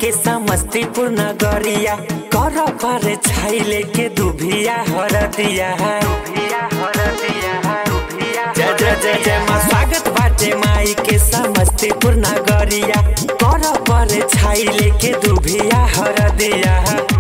के समस्तीपुर नगरिया कर पर छाइले के दुभिया हरदिया जय जय जय जय माँ स्वागत बाटे माई के समस्तीपुर नगरिया कर पर छाइले के दुभिया हरदिया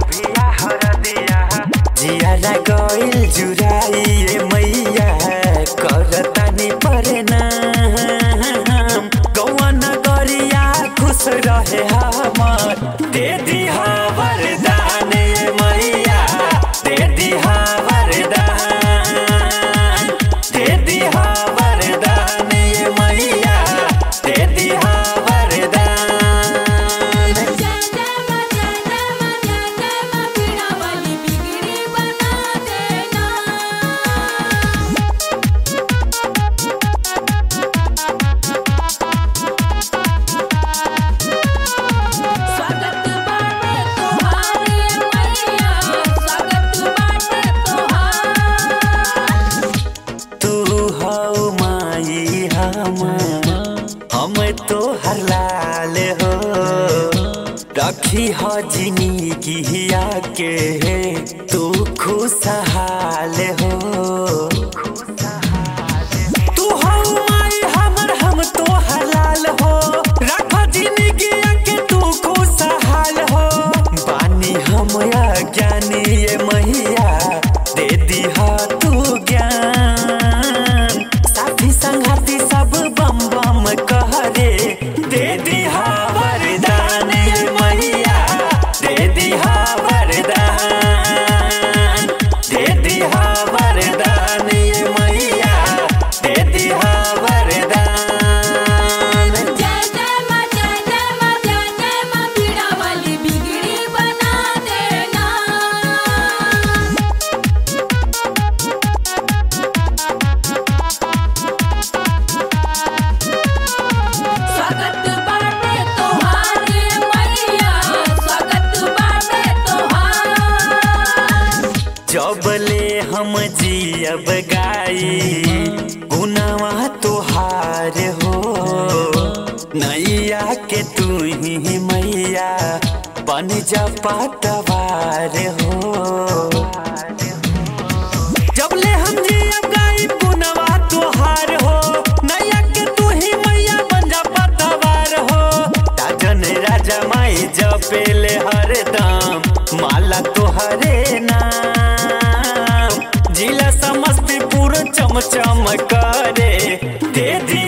जियारा गइल जुराइए मैया करतानी परे नाम गौआ नगरिया खुश रहे हमर दे दिहा वरदान ये मैया दे दिहा वरदान दे दिहा वरदान ये मैया दे दिहा वरदान जय जय मा जय जय मा जय जय मा पीड़ा वाली बिगड़ी बना देना स्वागत बाटे तोहारे मैया स्वागत बाटे तोहार तू हौ माई हम हम तो लाल हो रखी हो जिंदगिया के तू खुशहाल हो तू हौ माई हमर हम तो लाल हो रख जिंदगिया के तू खुशहाल हो बानी हम ज्ञानी ये मैया दे दिहा तू ज्ञान साथी संगाती सब बम बम कहरे दे दिहा वरदान ये मैया दे दिहा वरदान दे दिहा वरदान ये मैया दे दिहा वरदान जय जय मा जय जय मा जय जय मा पीड़ा वाली बिगड़ी बना देना स्वागत बाटे तोहारे मैया स्वागत बाटे तोहार जबले हम जियब गाई गुनावा तोहार हो नैया के तू ही मैया बन जा पतवार हो जबले हम जियब गाई गुनावा तोहार हो नैया के तू ही मैया बन जा पतवार हो राजन राजा माई जपेले हरदम माला तोहरे नाम जिला समस्तीपुर चमचम करे दे दी